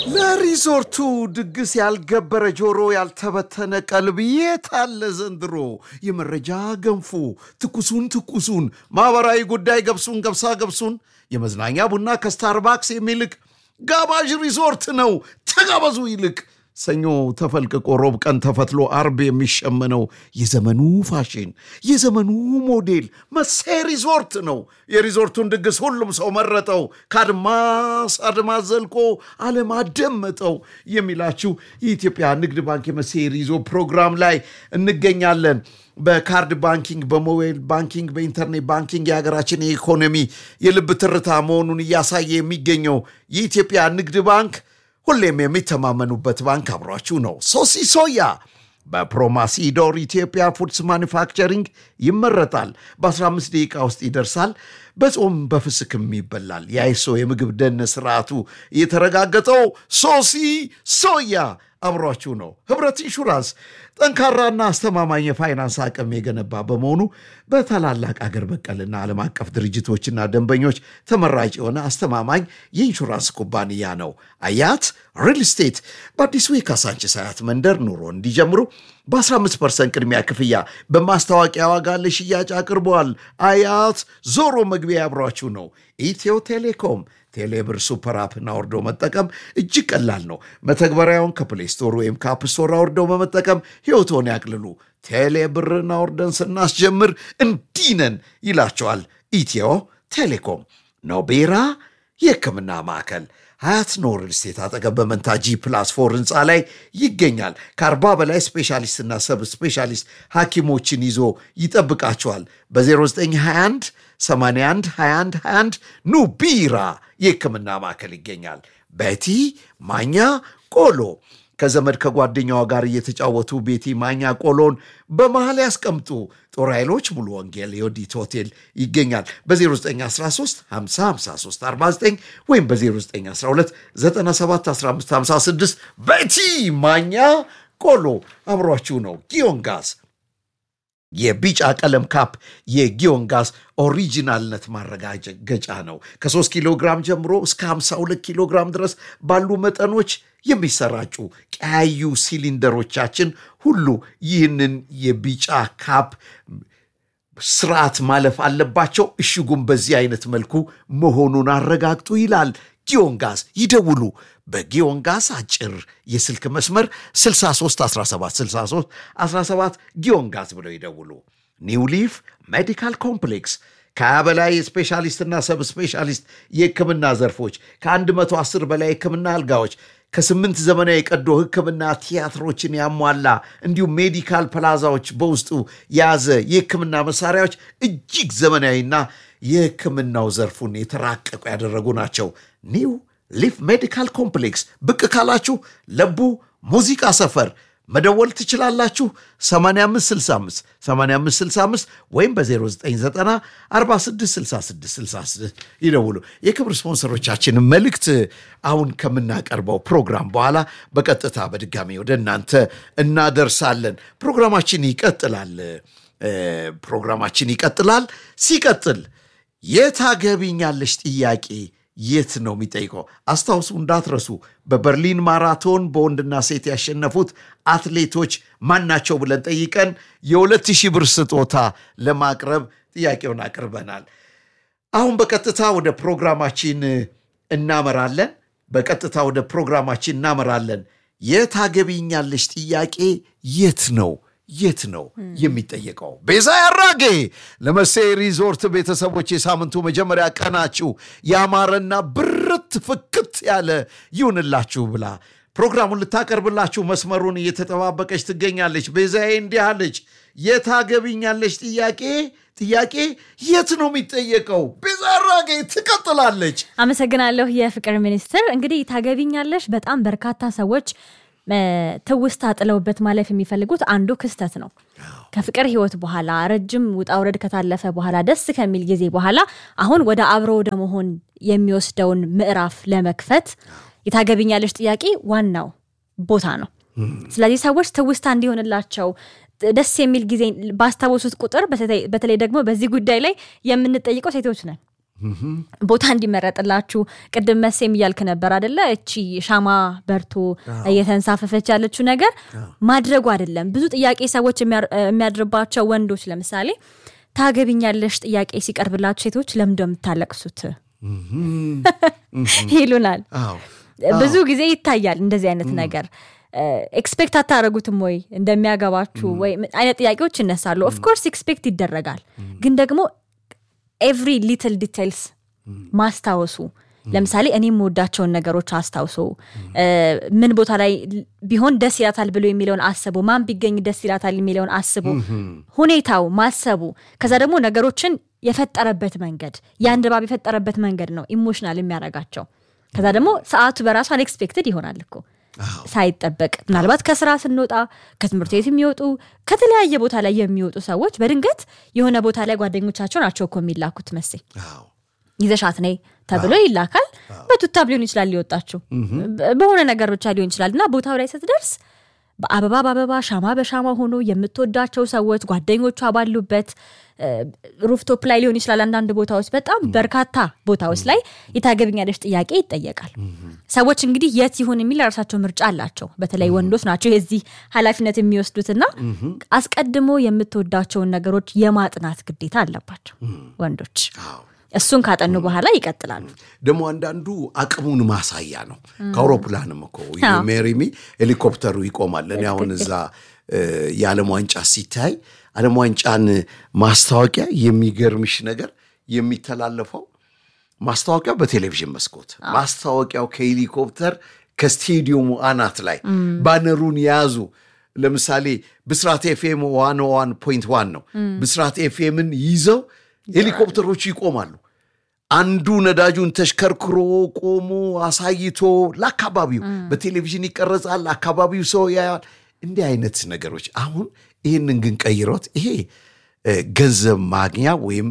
ለሪዞርቱ ድግስ ያልገበረ ጆሮ ያልተበተነ ቀልብ የት አለ ዘንድሮ? የመረጃ ገንፎ ትኩሱን ትኩሱን ማኅበራዊ ጉዳይ ገብሱን ገብሳ ገብሱን የመዝናኛ ቡና ከስታርባክስ የሚልቅ ጋባዥ ሪዞርት ነው። ተጋበዙ ይልቅ ሰኞ ተፈልቅቆ ሮብ ቀን ተፈትሎ አርብ የሚሸመነው የዘመኑ ፋሽን የዘመኑ ሞዴል መሴ ሪዞርት ነው። የሪዞርቱን ድግስ ሁሉም ሰው መረጠው፣ ከአድማስ አድማስ ዘልቆ ዓለም አደመጠው የሚላችሁ የኢትዮጵያ ንግድ ባንክ የመሴ ሪዞ ፕሮግራም ላይ እንገኛለን። በካርድ ባንኪንግ፣ በሞባይል ባንኪንግ፣ በኢንተርኔት ባንኪንግ የሀገራችን የኢኮኖሚ የልብ ትርታ መሆኑን እያሳየ የሚገኘው የኢትዮጵያ ንግድ ባንክ ሁሌም የሚተማመኑበት ባንክ አብሯችሁ ነው። ሶሲ ሶያ በፕሮማሲዶር ኢትዮጵያ ፉድስ ማኒፋክቸሪንግ ይመረጣል። በ15 ደቂቃ ውስጥ ይደርሳል። በጾም በፍስክም ይበላል። የአይሶ የምግብ ደህንነት ስርዓቱ የተረጋገጠው ሶሲ ሶያ አብሯችሁ ነው። ህብረት ኢንሹራንስ ጠንካራና አስተማማኝ የፋይናንስ አቅም የገነባ በመሆኑ በታላላቅ አገር በቀልና ዓለም አቀፍ ድርጅቶችና ደንበኞች ተመራጭ የሆነ አስተማማኝ የኢንሹራንስ ኩባንያ ነው። አያት ሪል ስቴት በአዲሱ የካሳንችስ አያት መንደር ኑሮ እንዲጀምሩ በ15 ፐርሰንት ቅድሚያ ክፍያ በማስታወቂያ ዋጋ ለሽያጭ አቅርበዋል። አያት ዞሮ መግቢያ ያብሯችሁ ነው። ኢትዮ ቴሌኮም ቴሌብር ሱፐር አፕን አውርዶ መጠቀም እጅግ ቀላል ነው። መተግበሪያውን ከፕሌይ ስቶር ወይም ከአፕ ስቶር አውርደው በመጠቀም ሕይወቶን ያቅልሉ። ቴሌብርን አውርደን ስናስጀምር እንዲህ ነን ይላቸዋል ኢትዮ ቴሌኮም። ኖቤራ የሕክምና ማዕከል ሀያት ኖር ስቴት አጠገብ በመንታ ጂ ፕላስ ፎር ህንፃ ላይ ይገኛል። ከአርባ በላይ ስፔሻሊስትና ሰብ ስፔሻሊስት ሐኪሞችን ይዞ ይጠብቃቸዋል። በ0921 81 21 21 ኑ ቢራ የሕክምና ማዕከል ይገኛል። በቲ ማኛ ቆሎ ከዘመድ ከጓደኛዋ ጋር እየተጫወቱ ቤቲ ማኛ ቆሎን በመሃል ያስቀምጡ። ጦር ኃይሎች ሙሉ ወንጌል የወዲት ሆቴል ይገኛል። በ0913 5053 49 ወይም በ0912 97 1556 ቤቲ ማኛ ቆሎ አብሯችሁ ነው። ጊዮን ጋዝ የቢጫ ቀለም ካፕ የጊዮን ጋዝ ኦሪጂናልነት ማረጋገጫ ነው። ከ3 ኪሎ ግራም ጀምሮ እስከ 52 ኪሎ ግራም ድረስ ባሉ መጠኖች የሚሰራጩ ቀያዩ ሲሊንደሮቻችን ሁሉ ይህንን የቢጫ ካፕ ስርዓት ማለፍ አለባቸው። እሽጉም በዚህ አይነት መልኩ መሆኑን አረጋግጡ ይላል ጊዮን ጋዝ። ይደውሉ። በጊዮን ጋዝ አጭር የስልክ መስመር 63 17 63 17 ጊዮን ጋዝ ብለው ይደውሉ። ኒው ሊፍ ሜዲካል ኮምፕሌክስ ከሀያ በላይ የስፔሻሊስትና ሰብ ስፔሻሊስት የሕክምና ዘርፎች ከ110 በላይ የሕክምና አልጋዎች ከስምንት ዘመናዊ የቀዶ ሕክምና ቲያትሮችን ያሟላ እንዲሁም ሜዲካል ፕላዛዎች በውስጡ የያዘ የሕክምና መሳሪያዎች እጅግ ዘመናዊና የሕክምናው ዘርፉን የተራቀቁ ያደረጉ ናቸው። ኒው ሊፍ ሜዲካል ኮምፕሌክስ ብቅ ካላችሁ ለቡ ሙዚቃ ሰፈር መደወል ትችላላችሁ። 8565 8565 ወይም በ0990 466666 ይደውሉ። የክብር ስፖንሰሮቻችንን መልእክት አሁን ከምናቀርበው ፕሮግራም በኋላ በቀጥታ በድጋሚ ወደ እናንተ እናደርሳለን። ፕሮግራማችን ይቀጥላል። ፕሮግራማችን ይቀጥላል። ሲቀጥል የታገቢኛለሽ ጥያቄ የት ነው የሚጠይቀው? አስታውሱ፣ እንዳትረሱ። በበርሊን ማራቶን በወንድና ሴት ያሸነፉት አትሌቶች ማናቸው ብለን ጠይቀን የሁለት ሺህ ብር ስጦታ ለማቅረብ ጥያቄውን አቅርበናል። አሁን በቀጥታ ወደ ፕሮግራማችን እናመራለን። በቀጥታ ወደ ፕሮግራማችን እናመራለን። የታገቢኛለሽ ጥያቄ የት ነው የት ነው የሚጠየቀው? ቤዛ ያራጌ ለመሴ ሪዞርት ቤተሰቦች የሳምንቱ መጀመሪያ ቀናችሁ ያማረና ብርት ፍክት ያለ ይሁንላችሁ ብላ ፕሮግራሙን ልታቀርብላችሁ መስመሩን እየተጠባበቀች ትገኛለች። ቤዛዬ እንዲህ አለች። የታገቢኛለች ጥያቄ ጥያቄ የት ነው የሚጠየቀው? ቤዛ ያራጌ ትቀጥላለች። አመሰግናለሁ የፍቅር ሚኒስትር። እንግዲህ ታገቢኛለሽ በጣም በርካታ ሰዎች ትውስታ ጥለውበት ማለፍ የሚፈልጉት አንዱ ክስተት ነው። ከፍቅር ህይወት በኋላ ረጅም ውጣ ውረድ ከታለፈ በኋላ ደስ ከሚል ጊዜ በኋላ አሁን ወደ አብሮ ወደ መሆን የሚወስደውን ምዕራፍ ለመክፈት የታገቢኛለሽ ጥያቄ ዋናው ቦታ ነው። ስለዚህ ሰዎች ትውስታ እንዲሆንላቸው ደስ የሚል ጊዜ ባስታወሱት ቁጥር በተለይ ደግሞ በዚህ ጉዳይ ላይ የምንጠይቀው ሴቶች ነን። ቦታ እንዲመረጥላችሁ ቅድም መሴም እያልክ ነበር አደለ? እቺ ሻማ በርቶ እየተንሳፈፈች ያለችው ነገር ማድረጉ አይደለም። ብዙ ጥያቄ ሰዎች የሚያድርባቸው ወንዶች ለምሳሌ ታገቢኛለሽ ጥያቄ ሲቀርብላችሁ ሴቶች ለምንድነው የምታለቅሱት ይሉናል። ብዙ ጊዜ ይታያል እንደዚህ አይነት ነገር። ኤክስፔክት አታደረጉትም ወይ እንደሚያገባችሁ ወይ አይነት ጥያቄዎች ይነሳሉ። ኦፍኮርስ ኤክስፔክት ይደረጋል፣ ግን ደግሞ ኤቭሪ ሊትል ዲቴልስ ማስታወሱ ለምሳሌ እኔ የምወዳቸውን ነገሮች አስታውሶ ምን ቦታ ላይ ቢሆን ደስ ይላታል ብሎ የሚለውን አስቦ ማን ቢገኝ ደስ ይላታል የሚለውን አስቦ ሁኔታው ማሰቡ ከዛ ደግሞ ነገሮችን የፈጠረበት መንገድ ያን ድባብ የፈጠረበት መንገድ ነው ኢሞሽናል የሚያደርጋቸው። ከዛ ደግሞ ሰዓቱ በራሱ አንኤክስፔክትድ ይሆናል እኮ ሳይጠበቅ ምናልባት ከስራ ስንወጣ ከትምህርት ቤት የሚወጡ ከተለያየ ቦታ ላይ የሚወጡ ሰዎች በድንገት የሆነ ቦታ ላይ ጓደኞቻቸው ናቸው እኮ የሚላኩት መሴ ይዘሻት ነይ ተብሎ ይላካል። በቱታብ ሊሆን ይችላል ሊወጣችው በሆነ ነገር ብቻ ሊሆን ይችላል እና ቦታው ላይ ስትደርስ በአበባ በአበባ ሻማ በሻማ ሆኖ የምትወዳቸው ሰዎች ጓደኞቿ ባሉበት ሩፍቶፕ ላይ ሊሆን ይችላል። አንዳንድ ቦታዎች በጣም በርካታ ቦታዎች ላይ የታገብኛለች ጥያቄ ይጠየቃል። ሰዎች እንግዲህ የት ይሁን የሚል የራሳቸው ምርጫ አላቸው። በተለይ ወንዶች ናቸው የዚህ ኃላፊነት የሚወስዱትና አስቀድሞ የምትወዳቸውን ነገሮች የማጥናት ግዴታ አለባቸው ወንዶች። እሱን ካጠኑ በኋላ ይቀጥላሉ። ደግሞ አንዳንዱ አቅሙን ማሳያ ነው። ከአውሮፕላንም እኮ ሜሪሚ ሄሊኮፕተሩ ይቆማል። እኔ አሁን እዛ የዓለም ዋንጫ ሲታይ ዓለም ዋንጫን ማስታወቂያ የሚገርምሽ ነገር የሚተላለፈው ማስታወቂያው በቴሌቪዥን መስኮት ማስታወቂያው ከሄሊኮፕተር ከስቴዲየሙ አናት ላይ ባነሩን የያዙ ለምሳሌ ብስራት ኤፍኤም ዋን ዋን ፖይንት ዋን ነው። ብስራት ኤፍኤምን ይዘው ሄሊኮፕተሮቹ ይቆማሉ። አንዱ ነዳጁን ተሽከርክሮ ቆሞ አሳይቶ ለአካባቢው በቴሌቪዥን ይቀረጻል። አካባቢው ሰው ያያል። እንዲህ አይነት ነገሮች አሁን ይህንን ግን ቀይሮት ይሄ ገንዘብ ማግኛ ወይም